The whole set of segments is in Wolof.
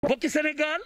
bokki Sénégal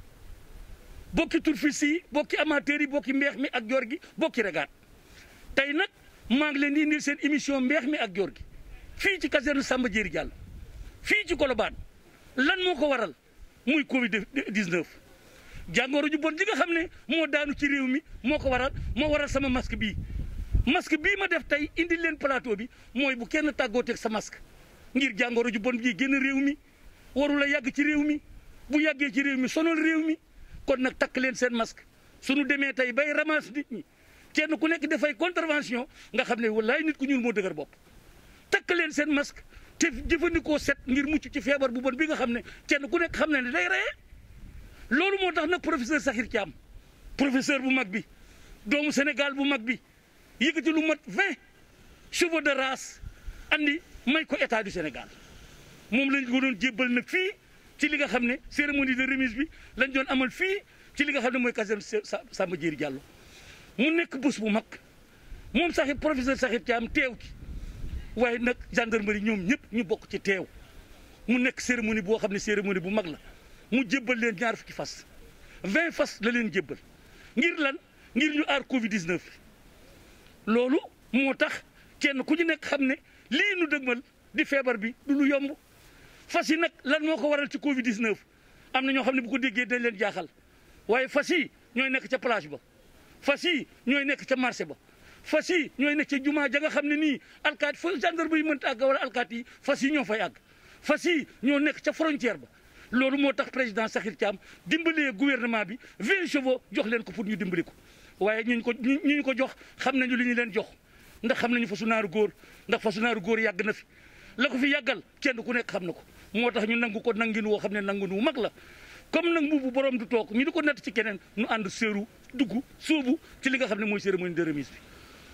bokki turfis yi bokki amateurs yi bokki mbeex mi ak joor gi bokki regaat tey nag maa ngi leen di indil seen émission mbeex mi ak joor gi fii ci caserne Samba Diéry Diallo fii ci Colobane lan moo ko waral muy Covid 19. jàngoro ju bon ji nga xam ne moo daanu ci réew mi moo ko waral moo waral sama masque bii masque bii ma def tey indil leen plateau bi mooy bu kenn tàggooteeg sa masque ngir jàngoro ju bon ji génn réew mi warula yàgg ci réew mi bu yàggee ci réew mi sonal réew mi kon nag takk leen seen masque suñu demee tey bay ramasse nit ñi kenn ku nekk dafay contravention nga xam ne wallaay nit ku ñuul moo dëgër bopp takk leen seen masque te jëfandikoo set ngir mucc ci feebar bu bon bi nga xam ne kenn ku nekk xam ne ne day reye loolu moo tax nag professeur Sakhir Thiam professeur bu mag bi doomu Sénégal bu mag bi yëkkati lu mat vingt chevaux de race andi may ko état du Sénégal moom lañ ko doon jébbal nag fii ci li nga xam ne cérémonie de remise bi lañ doon amal fii ci li nga xam ne mooy caserne Samba Diéry Diallo mu nekk bés bu mag moom Sakhir professeur Sakhir Thiam teew ci waaye nag gendarmerie ñoom ñëpp ñu bokk ci teew mu nekk cérémonie boo xam ne cérémonie bu mag la mu jébbal leen ñaar fukki fas vingt fas la leen jébbal ngir lan ngir ñu aar Covid 19 loolu moo tax kenn ku ñu nekk xam ne lii nu dëgmal di feebar bi du lu yomb fas yi nag lan moo ko waral ci Covid 19 am na ñoo xam ne bu ko déggee dañ leen jaaxal waaye fas yi ñooy nekk ca plage ba fas yi ñooy nekk ca marché ba fas yi ñooy nekk ca jumaa ja nga xam ne nii alkaati fa gendarme yi mënta àgg wala alkaati yi fas yi ñoo fay àgg fas yi ñoo nekk ca frontière ba loolu moo tax président Sakhir Thiam dimbalee gouvernement bi vingt chevaux jox leen ko pour ñu dimbali ko waaye ñu ko ñu ñu ko jox xam nañu li ñu leen jox ndax xam nañu fasu naaru góor ndax fasu naaru góor yàgg na fi la ko fi yàggal kenn ku nekk xam na ko moo tax ñu nangu ko nangin woo xam ne nangun wu mag la comme nag mbubu borom du toog ñu di ko natt ci keneen ñu ànd séeru dugg sóobu ci li nga xam ne mooy cérémonie de remise bi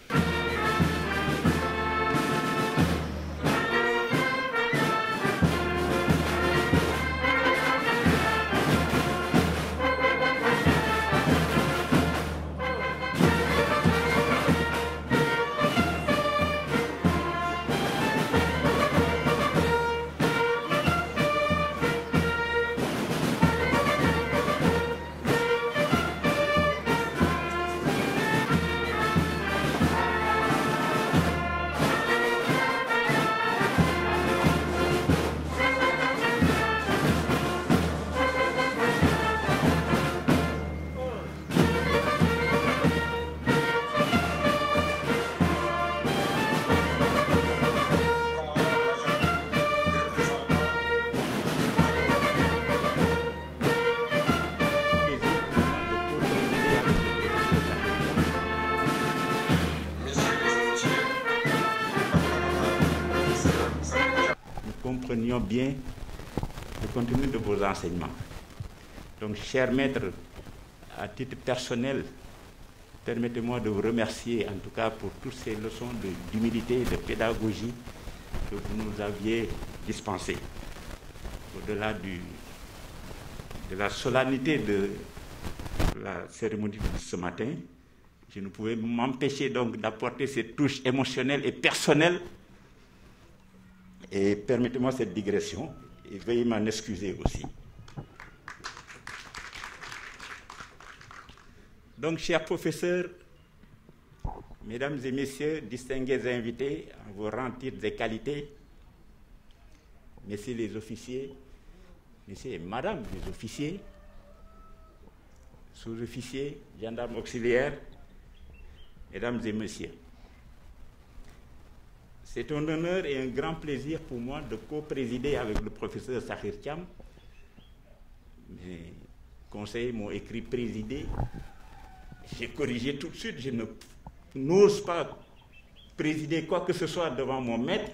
comprenions bien le contenu de vos enseignements. Donc, chers maîtres, à titre personnel, permettez-moi de vous remercier en tout cas pour toutes ces leçons d'humilité et de pédagogie que vous nous aviez dispensées. Au-delà du, de la solennité de la cérémonie de ce matin, je ne pouvais m'empêcher donc d'apporter cette touche émotionnelle et personnelle et permettez-moi cette digression et veuillez m'en excuser aussi. Donc, chers professeurs, mesdames et messieurs, distingués invités, en vos rangs, titres et qualités, messieurs les officiers, messieurs et madame les officiers, sous-officiers, gendarmes auxiliaires, mesdames et messieurs, c'est un honneur et un grand plaisir pour moi de co-présider avec le professeur Sakhir Thiam. Mes conseillers m'ont écrit présider. J'ai corrigé tout de suite. Je n'ose pas présider quoi que ce soit devant mon maître.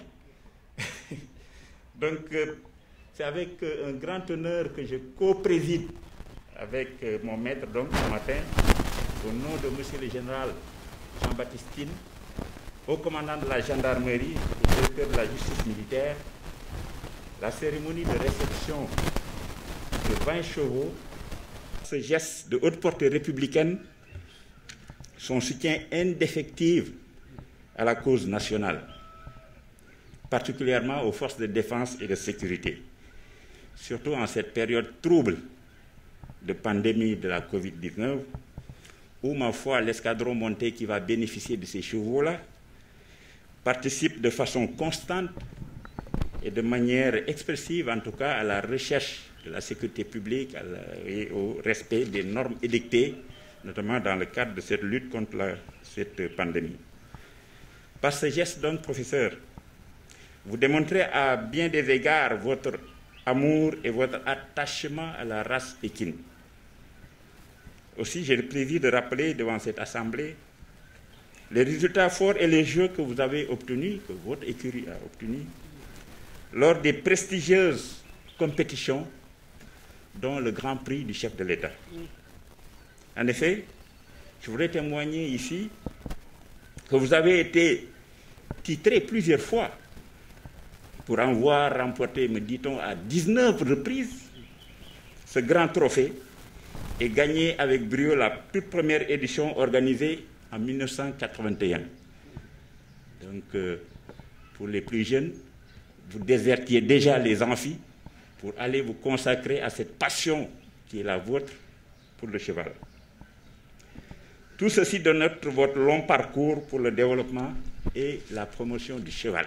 Donc, euh, c'est avec euh, un grand honneur que je co-préside avec euh, mon maître, donc, ce matin, au nom de Monsieur le Général Jean-Baptiste Tine, au commandant de la gendarmerie et directeur de la justice militaire, la cérémonie de réception de 20 chevaux, ce geste de haute portée républicaine, son soutien indéfectible à la cause nationale, particulièrement aux forces de défense et de sécurité. surtout en cette période trouble de pandémie de la Covid-19, où, ma foi, l'escadron monté qui va bénéficier de ces chevaux-là participe de façon constante et de manière expressive, en tout cas, à la recherche de la sécurité publique à la, et au respect des normes édictées, notamment dans le cadre de cette lutte contre la, cette pandémie. Par ce geste, donc, professeur, vous démontrez à bien des égards votre amour et votre attachement à la race équine. Aussi, j'ai le plaisir de rappeler devant cette Assemblée les résultats forts et les jeux que vous avez obtenus, que votre écurie a obtenus, lors des prestigieuses compétitions, dont le Grand Prix du chef de l'État. En effet, je voudrais témoigner ici que vous avez été titré plusieurs fois pour en voir remporter, me dit-on, à 19 reprises ce grand trophée et gagné avec brio la toute première édition organisée en 1981. Donc, euh, pour les plus jeunes, vous désertiez déjà les amphis pour aller vous consacrer à cette passion qui est la vôtre pour le cheval. Tout ceci dénote votre long parcours pour le développement et la promotion du cheval.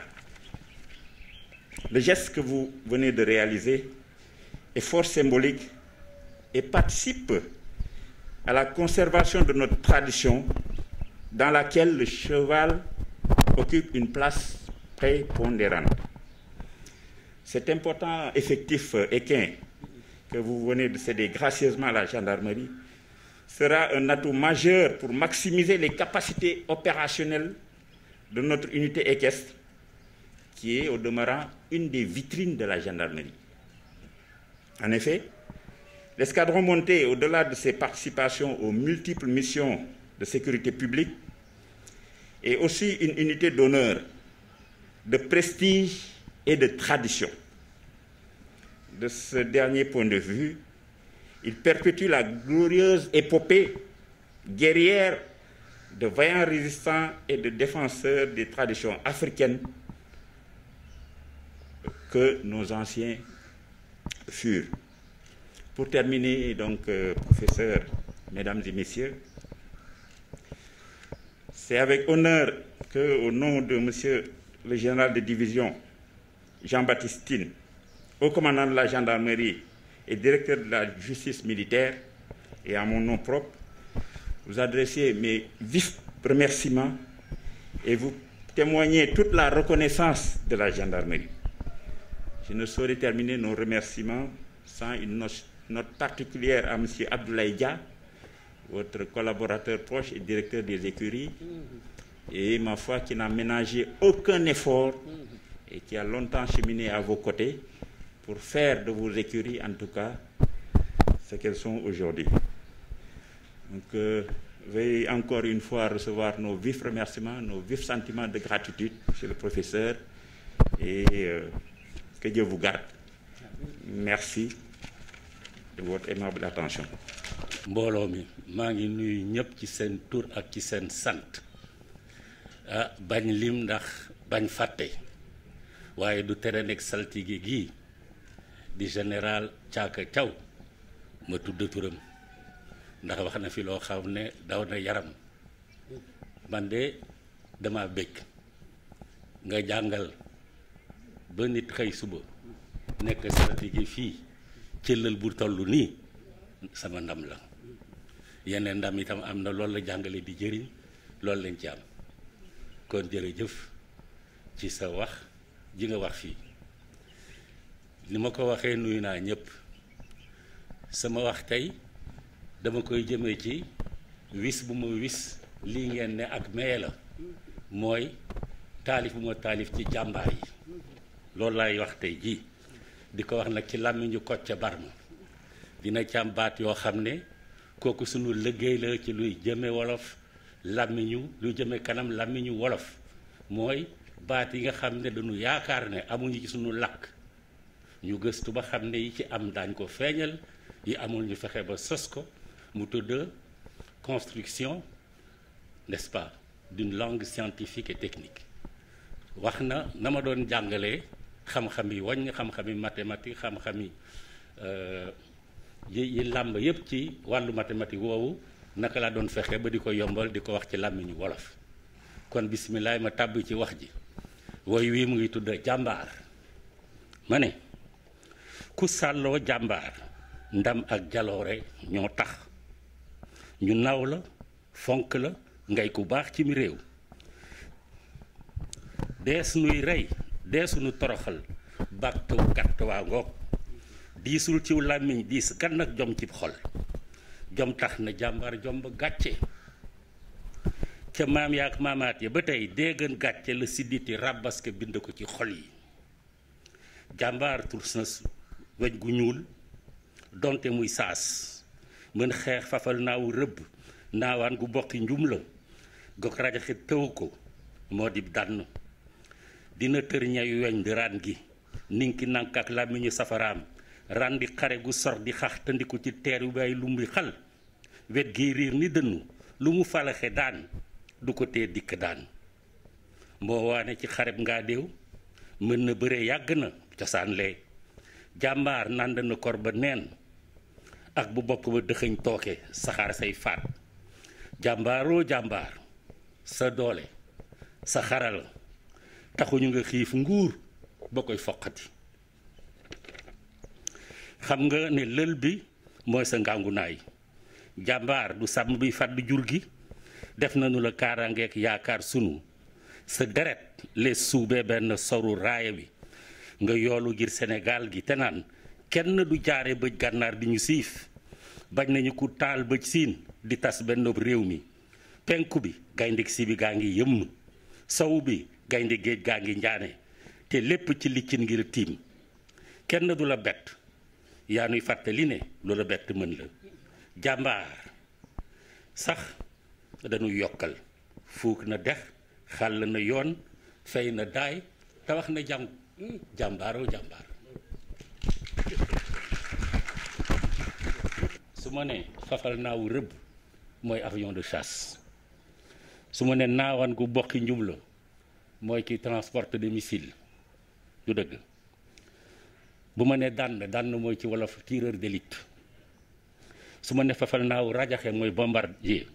Le geste que vous venez de réaliser est fort symbolique et participe à la conservation de notre tradition dans laquelle le cheval occupe une place prépondérante. Cet important effectif équin que vous venez de céder gracieusement à la gendarmerie sera un atout majeur pour maximiser les capacités opérationnelles de notre unité équestre, qui est au demeurant une des vitrines de la gendarmerie. En effet, l'escadron monté, au-delà de ses participations aux multiples missions de sécurité publique, est aussi une unité d'honneur, de prestige et de tradition. De ce dernier point de vue, il perpétue la glorieuse épopée guerrière de vaillants résistants et de défenseurs des traditions africaines que nos anciens furent. Pour terminer, donc, euh, professeur, mesdames et messieurs, c'est avec honneur que, au nom de monsieur le général de division Jean-Baptiste Tine, au commandant de la gendarmerie et directeur de la justice militaire, et à mon nom propre, vous adressez mes vifs remerciements et vous témoignez toute la reconnaissance de la gendarmerie. Je ne saurais terminer nos remerciements sans une note particulière à M. Abdoulaye Dia, votre collaborateur proche et directeur des écuries, et ma foi qui n'a ménagé aucun effort et qui a longtemps cheminé à vos côtés pour faire de vos écuries, en tout cas, ce qu'elles sont aujourd'hui. Donc, euh, veuillez encore une fois recevoir nos vifs remerciements, nos vifs sentiments de gratitude, monsieur le professeur, et euh, que Dieu vous garde. Merci de votre aimable attention. mbooloo mi maa ngi nuyu ñëpp ci seen tur ak ci seen sant ah bañ lim ndax bañ fàtte waaye du tere nekk saltige gii di général Thiaka Thiaw ma tudd turam ndax wax na fi loo xam ne daw na yaram man de dama bëgg nga jàngal ba nit xëy suba nekk saltige fii cëllal bu toll nii sama ndam la yeneen ndam itam am na loolu la jàngale di jëriñ loolu lañ ci am kon jërëjëf ci sa wax ji nga wax fii ni ma ko waxee nuyu naa ñëpp sama wax tey dama koy jëmee ci wis bu ma wis lii ngeen ne ak maye la mooy taalif bu ma taalif ci jàmbaar yi loolu laay wax tey jii di ko wax nag ci làmmiñu Kocc Barma dina ci am baat yoo xam ne kooku sunu liggéey la ci luy jëme wolof làmmiñu luy jëme kanam làmmiñu wolof mooy baat yi nga xam ne dañu yaakaar ne amuñu ci sunu làkk ñu gëstu ba xam ne yi ci am daañ ko feeñal yi amul ñu fexe ba sos ko mu tudd construction n'est-ce pas d'une langue scientifique et technique wax na na ma doon jàngalee xam-xami wañ xam-xami mathématique xam-xami yi yi làmb yépp ci wàllu mathématique woowu naka laa doon fexe ba di ko yombal di ko wax ci làmmiñu wolof kon bisimilah ma tàbbi ci wax ji woy wii mu ngi tudd jàmbaar ma ne ku sàlloo jàmbaar ndam ak jaloore ñoo tax ñu naw la fonk la ngay ku baax ci mi réew dees nuy rey deesu nu toroxal bàktu gàtt waa ngoog diisul ciw làmmiñ diis kan nag jom ci xol jom tax na jàmbaar jom ba gàcce ca maam yaak maamaat ya ba tey déegën gàcce la sidditi ràbbaske bind ko ci xol yi jàmbaar tur sa weñ gu ñuul donte muy saas mën xeex fafal naawu rëbb naawaan gu bokki njum la gok rajaxe tëw ko moo di dànn dina tër ñayu weñ di raan gi ninki nank ak làmmiñu safaraam ran di xare gu sor di xax tandiku ci teer yu bay lumbi xal wet gi riir ni dënnu lu mu falaxe daan du ko tee dikk daan moo waane ci xareb ngaa déew mën na bëre yàgg na cosaan lee jàmbaar nànd na kor ba neen ak bu bokk ba dëxëñ tooke saxaar say faat jàmbaaroo jàmbaar sa doole sa xaral taxuñu nga xiif nguur ba koy foqati xam nga ne lël bi mooy sa ngàngunaay jàmbaar du sàmm bi fàdd jur gi def nañu la kaaraangeek yaakaar sunu sa deret les suubee benn soru raaya bi nga yoolu ngir Sénégal gi te naan kenn du jaare bëj gànnaar di ñu siif bañ nañu ku taal bëj siin di tas benn réew mi penku bi gaynde si bi gaa ngi yëmm sow bi gaynde géej gaa ngi njaane te lépp ci liccin ngir tiim kenn du la bett yaa nuy fàttali ne lu la bett mën la jàmbaar sax dañuy yokkal fuuk na dex xàll na yoon fay na daay te wax na jàng jàmbaaroo jàmbaar su ma ne fafal naawu rëbb mooy avion de chasse su ma ne naawaan gu bokki njum la mooy ki transporte de missile du dëgg bu ma ne dànn dànn mooy ci wolof tireur d'élite su ma ne fafal naaw rajaxe mooy bombardier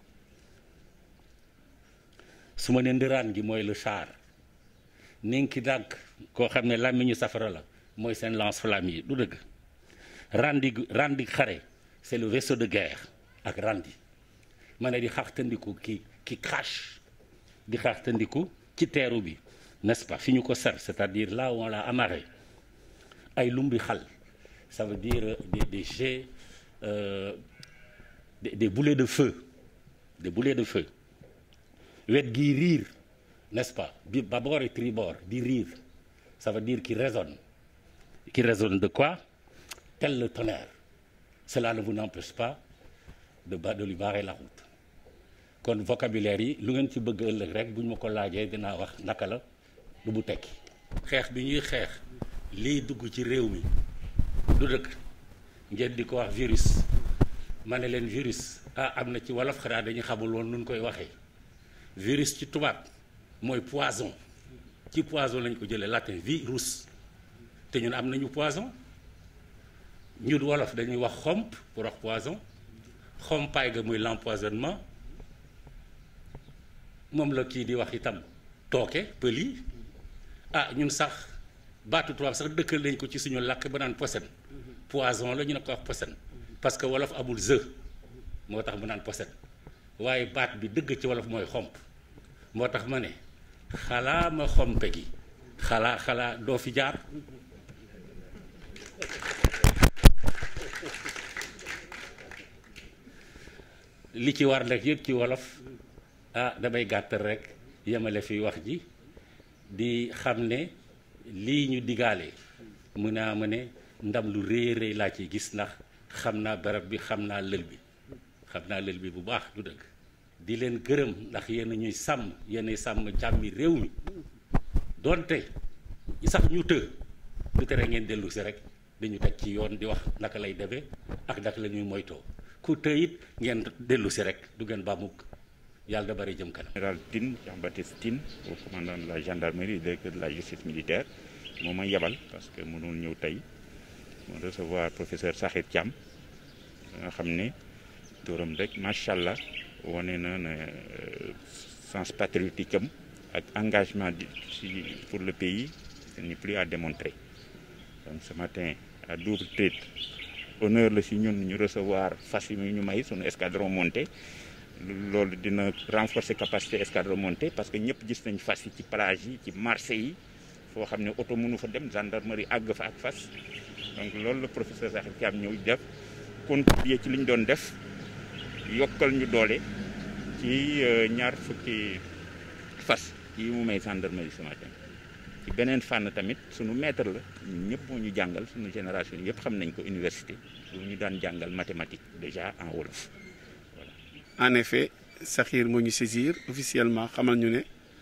su ma ne ndëraan gi mooy le char ninki dànk koo xam ne làmmiñu safara la mooy seen lance-flamme yi du dëgg randi randi xare c'est le vaisseau de guerre ak randi ma ne di xaxtandiku ki ki crache di xaxtandiku ci teeru bi n'est-ce pas fi ñu ko ser c'est-à-dire là où on l'a amarré ay lumbi xal ça veut dire des des jets euh, des, des boulets de feu des boulets de feu wet gi riir n'est-ce pas bi bâbord et tribord di riir ça veut dire qui résonne qui résonne de quoi tel le tonnerre cela ne vous n'empêche pas de ba de lui barrer la route kon vocabulaire yi lu ngeen ci bëgg ëllëg rek bu ñu ma ko laajee dinaa wax naka la lu mu tekki xeex bi ñuy xeex lii dugg ci réew mi du dëkk ngeen di ko wax virus ma ne leen virus ah am na ci wolof xanaa dañu xamul woon nun koy waxee virus ci tubaab mooy poison ci poison lañ ko jëlee latin virus te ñun am nañu poison ñun wolof dañuy wax xomp pour wax poison xompaay ga muy l'empoisonnement moom la kii di wax itam tooke pël yi ah ñun sax baatu tubaab sax dëkkal nañ ko ci suñu làkk ba naan posen poison la ñu ne ko wax posen parce que wolof amul ze moo tax mu naan posen waaye baat bi dëgg ci wolof mooy xomp moo tax ma ne xalaa ma xompe gi xalaa xalaa doo fi jaar li ci war nag yëpp ci wolof ah damay gàttal rek yemale fi wax ji di xam ne lii ñu digaale mu naa ma ne ndam lu rëy rëy laa ci gis ndax xam naa barab bi xam naa lël bi xam naa lël bi bu baax du dëgg di leen gërëm ndax yéen ñuy sàmm yéenay sàmm jàmmi réew mi donte sax ñu të du tere ngeen dellu si rek dañu teg ci yoon di wax naka lay demee ak naka la ñuy moytoo ku të it ngeen dellu si rek du ngeen ba mukk yàlla da bari jëm kanam. Général Tine, Jean-Baptiste Tine, au commandant de la gendarmerie et directeur de la justice militaire. moo ma yebal parce que mënul ñëw tey mu recevoir professeur Sakhir Thiam nga xam ne turam rek macha allah wane na ne sens patriotique am ak engagement di ci pour le pays ce n'est plus à démontrer donc ce matin à double titre honneur la si ñun ñu recevoir fas yi ñu may sunu escadron monté loolu dina renforcer capacité escadron monté parce que ñëpp gis nañ fas yi ci plage yi ci marché yi foo xam ne oto mënu fa dem gendarmerie àgg fa ak fas donc loolu la professeur Sakhir Thiam ñëw def contribuer ci li ñu doon def yokkal ñu doole ci ñaar fukki fas yi mu may gendarmerie ce matin ci beneen fànn tamit sunu maître la ñun ñëpp moo ñu jàngal sunu génération yëpp xam nañ ko université lu ñu daan jàngal mathématique déjà en wolof voilà. en effet Sakhir moo ñu saisir officiellement xamal ñu ne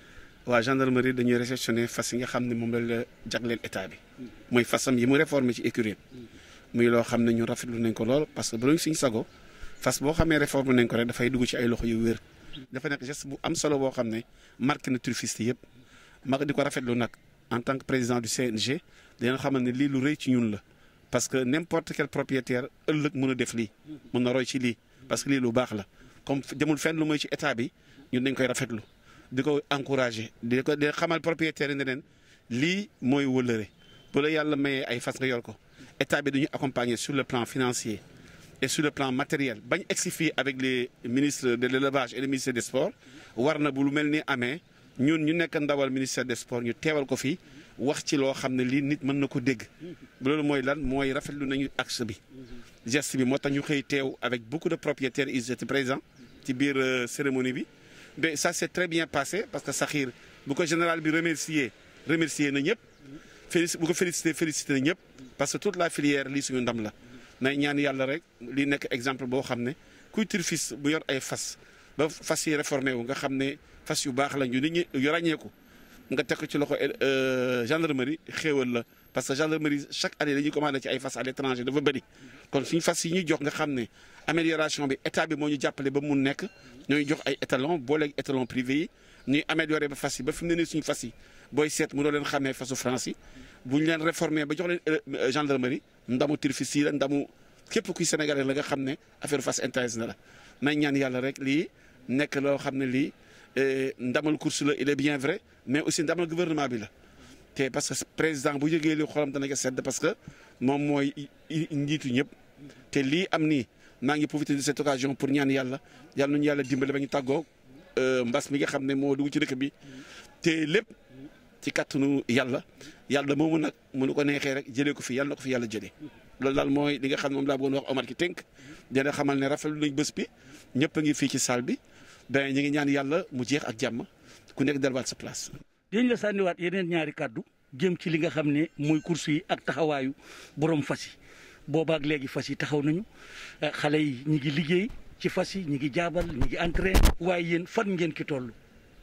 waa gendarmerie dañuy réceptionné fas yi nga xam ne moom la la jagleel état bi mooy fasam yi mu réformé ci écurie muy loo xam ne ñu rafetlu nañ ko lool parce que bu ñu suñ sago fas boo xamee réforme nañ ko rek dafay dugg ci ay loxo yu wér. dafa nekk geste bu am solo boo xam ne marqué na turfiste yëpp ma di ko rafetlu nag en tant que président du CNG dina xamal ne lii lu rëy ci ñun la parce que n'importe quel propriétaire ëllëg mën a def lii mën na roy ci lii parce que lii lu baax la comme demul fenn lu mooy ci état bi ñun dañ koy rafetlu di ko encouragé di ko di xamal propriétaire yi ne leen lii mooy wëllëre bu la yàlla mayee ay fas nga yor ko état bi dañuy accompagner sur le plan financier et sur le plan matériel bañ egsi fii avec les ministres de l'élevage et le ministère des sports war na bu lu mel ni amee ñun ñu nekk ndawal ministère des sports ñu teewal ko fii wax ci loo xam ne lii nit mën na ko dégg loolu mooy lan mooy rafetlu nañu axe bi geste bi moo tax ñu xëy teew avec beaucoup de propriétaires ils étaient présents ci biir cérémonie bi mais ça s'est très bien passé parce que Sakhir bu ko général bi remercier remercier na ñëpp félici bu ko félicité félicité na ñëpp parce que toute la filière lii suñu ndam la nay ñaan yàlla rek lii nekk exemple boo xam ne kuy turfiste bu yor ay fas ba fas yi réformé wu nga xam ne fas yu baax la ñu nit ñi yu ràññeeku nga teg ko ci loxo gendarmerie xéewal la parce que gendarmerie chaque année dañuy commandé ci ay fas à l'étranger dafa bëri kon suñu fas yi ñuy jox nga xam ne amélioration bi état bi moo ñu jàppale ba mun nekk ñooy jox ay étalon booleeg étalon privé yi ñuy amélioré ba fas yi ba fi mu ne nii suñu fas yi booy seet mënoo leen xamee fasu France yi bu ñu leen réformé ba jox leen gendarmerie ndamu turfiste yi la ndamu képp kuy sénégalais la nga xam ne affaire fas intéresse na la nañ ñaan yàlla rek lii nekk loo xam ne lii ndamal course la il est bien vrai mais aussi ndamal gouvernement bi la te parce que président bu yëgee li xolam dana ko sedd parce que moom mooy njiitu ñëpp te lii am nii maa ngi profité de cette occasion pour ñaan yàlla yàlla nañu yàlla dimbale ba ñu tàggoo mbas mi nga xam ne moo dugg ci dëkk bi te lépp ci kàttanu yàlla yàlla moomu nag mënu ko neexee rek jëlee ko fi yàlla na ko fi yàlla jëlee loolu daal mooy li nga xam ne moom laa bëggoon wax Omar ki tënk dina xamal ne rafetlu nañ bés bi ñëpp a ngi fii ci salle bi ben ñu ngi ñaan yàlla mu jeex ak jàmm ku nekk delluwaat sa place. dañ la sànniwaat yeneen ñaari kàddu jëm ci li nga xam ne mooy course yi ak taxawaayu borom fas yi boobaak léegi fas yi taxaw nañu xale yi ñi ngi liggéey ci fas yi ñi ngi jaabal ñi ngi entraîné waaye yéen fan ngeen ki toll.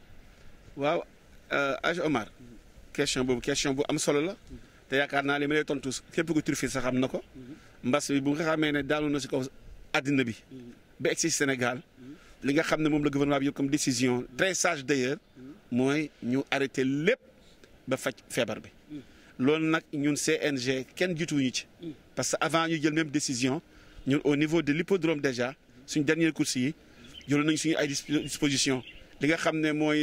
waaw Aj Omar question boobu question bu am solo la te yaakaar naa li ma lay tontu képp ku turfiste sax xam na ko mbas bi bu nga xamee ne daanu na si kaw àddina bi ba egsi Sénégal li nga xam ne moom la gouvernement bi yëpp comme décision très sage d'ailleurs mooy ñu arrêté lépp ba faj feebar bi loolu nag ñun CNG kenn jiituwuñu ci parce que avant ñu jël même décision ñun au niveau de l'hippodrome déjà suñ dernière course yi jëloon nañ suñu ay disposition li nga xam ne mooy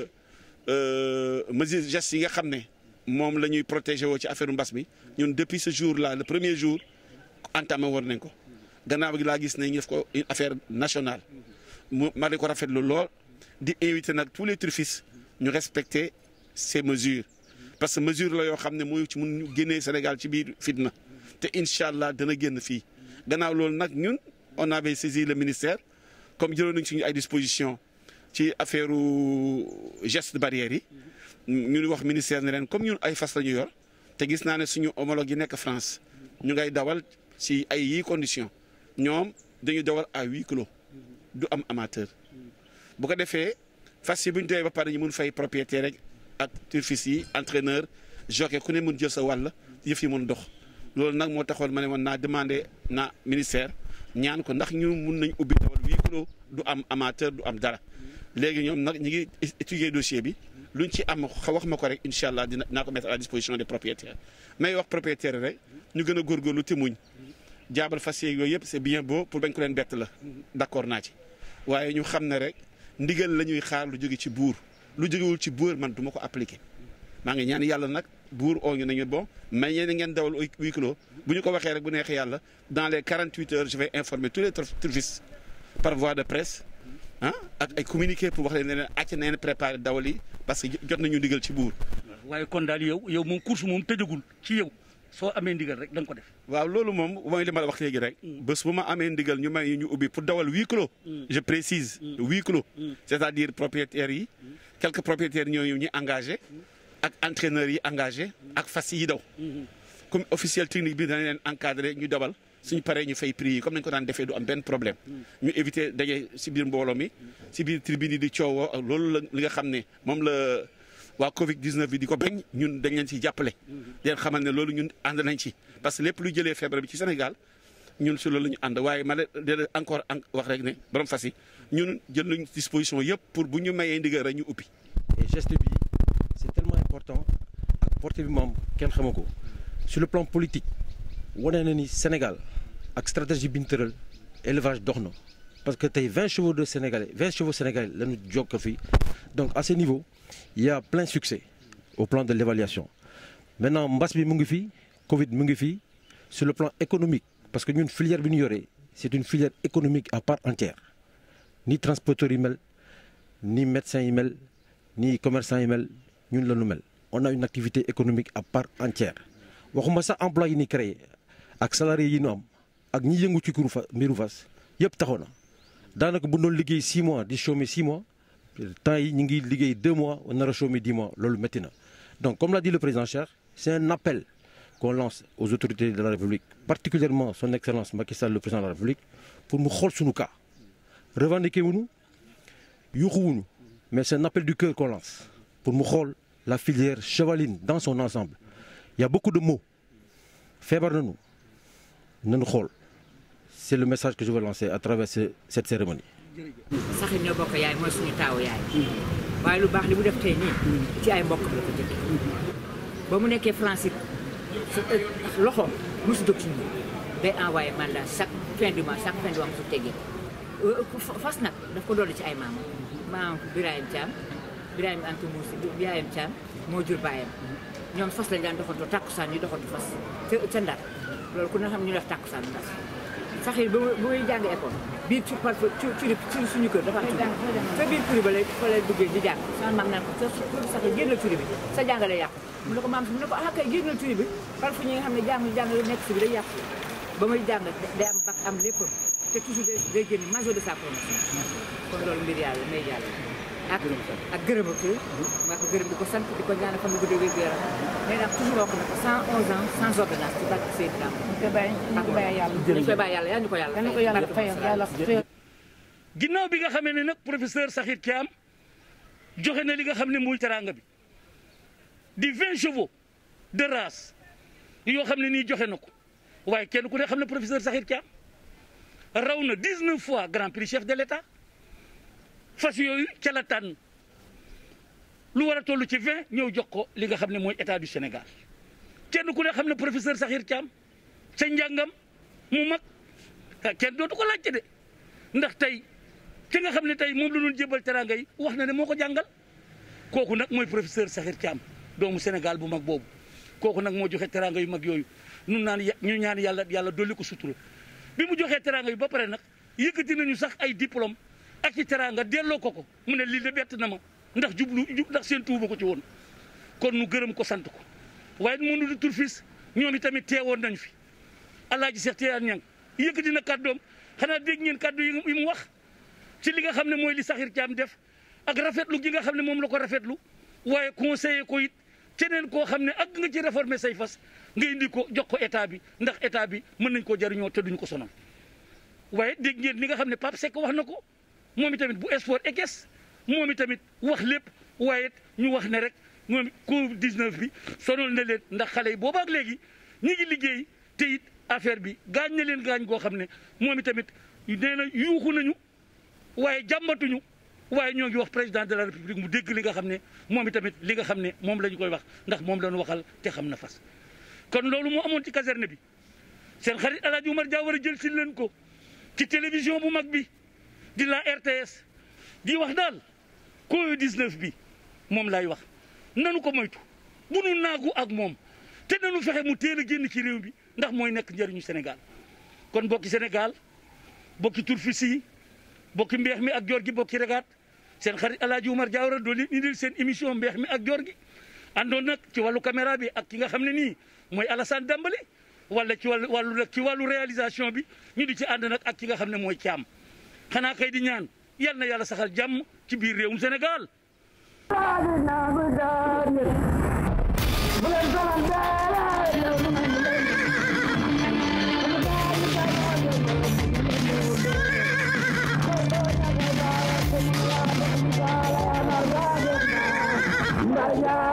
mesures gestes yi nga xam ne moom la ñuy protéger woo ci affaire mbas bi ñun depuis ce jour là le premier jour entamé woon nañ ko gannaaw gi laa gis ne ñu def ko une affaire nationale mu ma di ko rafetlu lool di inviter nag tous les turfistes ñu respecter ces mesures parce que mesure la yoo xam ne mooy ci mun ñu génnee Sénégal ci biir fitna te incha allah dana génn fii gannaaw loolu nag ñun on avait saisi le ministère comme jëloon nañ suñu ay dispositions ci affaire geste barrière yi ñu wax ministère ne leen comme ñun ay fas la ñu yor te gis naa ne suñu homologue yi nekk France ñu ngay dawal ci ay yii conditions ñoom dañuy dawal à huis clos du am amateur bu ko defee fas yi bu ñu doyee ba pare ñu mun fay propriétaire rek ak turfiste yi entraîneur jockey ku ne mun jël sa wàll yëf yi mun dox loolu nag moo taxoon ma ne woon naa demandé na ministère ñaan ko ndax ñu mun nañ ubbi dawal huis clos du am amateur du am dara léegi ñoom nag ñi ngi étudier dossier bi luñ ci am wax ma ko rek incha allah dina naa ko mettre à la disposition des propriétaires may wax propriétaire rek ñu gën a góorgóorlu te muñ jaabal fas yeeg yooyu yëpp c'est bien beau pour bañ ko leen bett la d'accord naa ci waaye ñu xam ne rek ndigal la ñuy xaar lu jóge ci buur lu jógewul ci buur man du ma ko appliquer maa ngi ñaan yàlla nag buur oo ñu nañu bon mais yéen ngeen dawal huis clos bu ñu ko waxee rek bu neexee yàlla dans les 48 heures je vais informer tous les turfistes par voie de presse ah ak ay communiqué pour wax leen ne leen acc neen préparé dawal yi parce que jot nañu ndigal ci buur waaye kon daal yow yow moom course moom tëjagul ci yow soo amee ndigal rek da nga ko def. waaw loolu moom mooy li ma la wax léegi rek. bés bu ma amee ndigal ñu may ñu ubbi pour dawal huis clos. je précise huis clos. c'est-à-dire propriétaires yi. quelques propriétaires ñooñu ñu engagé. ak entraîneurs yi engagé. ak fas yi daw. comme officiel technique bi dana leen encadré ñu dawal suñu paree ñu fay prix yi comme nañu ko daan defee du am benn problème. ñu éviter daje si biir mbooloo mi. si biir tribune yi di coowoo ak loolu la li nga xam ne moom la. waa Covid 19 bi di ko bañ ñun dañ leen ciy jàppale. di leen xamal ne loolu ñun ànd nañ ci parce que lépp lu jëlee feebar bi ci Sénégal ñun si loolu la ñu ànd waaye ma leen encore wax rek ne borom fas yi ñun jël nañ disposition yëpp pour bu ñu mayee ndigal rek ñu ubbi. et geste bi c'est tellement important ak portée bi moom kenn xama ko sur le plan politique wane na ni Sénégal ak stratégie bi ñu tëral élevage dox na parce que tey 20 chevaux de Sénégalais 20 chevaux sénégalais la ñu jokk fii donc à ce niveau. il y a plein succès au plan de l'évaluation maintenant mbas bi mu ngi fii Covid mu ngi fii sur le plan économique parce que ñun filière bi ñu yoree c'est une filière économique à part entière ni transporteurs yi mel ni médecins yi mel ni commerçants yi mel ñun la ñu mel on a une activité économique à part entière waxuma sax emploi yi ni créé ak salariés yi ñu am ak ñi yëngu ci kuru fa mbiru fas yëpp taxaw na daanaka bu doon liggéey 6 mois di chômer 6 mois temps yi ñu ngi liggéey deux mois nar a chômer dix mois loolu métti na donc comme l'a dit le président Cheikh c'est un appel qu'on lance aux autorités de la République particulièrement son excellence Macky Sall le président de la République pour mu xool suñu cas revendiquer wuñu yuuxu wuñu mais c'est un appel du cœur qu'on lance pour mu xool la filière chevaline dans son ensemble il y a beaucoup de mots feebar nañu nañu xool c'est le message que je veux lancer à travers cette cérémonie saxit ñoo bokk yaay mooy suñu taawu yaay waaye lu baax li mu def tey nii ci ay mbokk la ko jëkk ba mu nekkee France it su loxoom mosu dog ci ñun day envoyé mandat chaque fin du mois chaque fin du mois mosu teggee fas nag daf ko dolli ci ay maamam maamam Birahim Thiam Birahim Anta Moussa Birahim Thiam moo jur baayam ñoom fas lañ daan doxantu takkusaan ñu doxantu fas ca ca Ndar loolu ku ne xam ñu def takkusaan Ndar saxir ba muy jàng école biir ci par ci ci suñu kër dafa am turi fa biir turi ba lay fa lay duggee di jàng sama maam naan ko sa saxir génnal turi bi sa jàngale yàqu mu ne ko maam si mu ne ko ah kay génnal turi bi par fu ñi nga xam ne jàng jàng nekk si bi day yàqu ba muy jàng day am bac am lépp te toujours day génn major de sa promotion kon loolu mbir yàlla may yàlla ak ak gërëm ak maa ko gërëm di ko sant di ko ñaanal fan gu gudd wér gu yaram mais nag toujours wax na ko 111 ans sans ordonnance ci barke Seydina ñu koy bàyyi ñu koy bàyyi yàlla dañ koy bàyyi yàlla yaa ñu ko yàlla dañ ko yàlla fayal yàlla fayal ginnaaw bi nga xamee ne nag professeur Sakhir Thiam joxe na li nga xam ne muy teraanga bi di 20 chevaux de race yoo xam ne nii joxe na ko waaye kenn ku ne xam ne professeur Sakhir Thiam raw na 19 fois grand prix chef de l'État fas yooyu ca la tànn lu war a toll ci 20 ñëw jox ko li nga xam ne mooy état du Sénégal kenn ku ne xam ne professeur Sakhir Thiam ca njàngam mu mag kenn dootu ko laajte de ndax tey ki nga xam ne tey moom la doon jébal teraanga yi wax na ne moo ko jàngal kooku nag mooy professeur Sakhir Thiam doomu Sénégal bu mag boobu kooku nag moo joxe teraanga yu mag yooyu nun naan ñu ñaan yàlla yàlla dolli ko sutura bi mu joxee teraanga yu ba pare nag yëkkati nañu sax ay diplôme ak ci teraanga delloo ko ko mu ne lii de bett na ma ndax jublu ndax seen tuuba ko ci woon kon nu gërëm ko sant ko waaye mënu di turfis ñoom itamit teewoon nañ fi alaaji Seex Tijaan Ñang yëkkati na kàddoom xanaa dégg ngeen kàddu yi mu wax ci li nga xam ne mooy li Sakhir Thiam def ak rafetlu gi nga xam ne moom la ko rafetlu waaye conseiller ko it keneen koo xam ne ak nga ci réformer say fas nga indi ko jox ko état bi ndax état bi mën nañ koo jariñoo te duñ ko sonal waaye dégg ngeen li nga xam ne Pape Seck wax na ko moom itamit bu sport ekes moom itamit wax lépp waaye ñu wax ne rek moom Covid 19 bi sonal na leen ndax xale yi boobaak léegi ñi ngi liggéey te it affaire bi gaañ na leen gaañ goo xam ne moom itamit nee na yuuxu nañu waaye jàmbatuñu waaye ñoo ngi wax président de la république mu dégg li nga xam ne moom itamit li nga xam ne moom la ñu koy wax ndax moom la ñu waxal te xam na fas kon loolu moo amoon ci caserne bi seen xarit El Hadj Oumar Dia war a jël si leen ko ci télévision bu mag bi di la RTS di wax daal Covid 19 bi moom laay wax nanu ko moytu bu nu naagu ak moom te nanu fexe mu teel a génn ci réew bi ndax mooy nekk njëriñu Sénégal kon bokki Sénégal bokki turfis yi bokki mbeex mi ak joor gi bokki regaat seen xarit El Hadj Oumar Dia war a doon leen indil seen émission mbeex mi ak joor gi àndoon nag ci wàllu caméra bi ak ki nga xam ne nii mooy Alassane Dambale wala ci wàllu wàllu nag ci wàllu réalisation bi ñu di ci ànd nag ak ki nga xam ne mooy caam xanaa kay di ñaan yal na yàlla saxal jàmm ci biir réewum Sénégal. Yeah.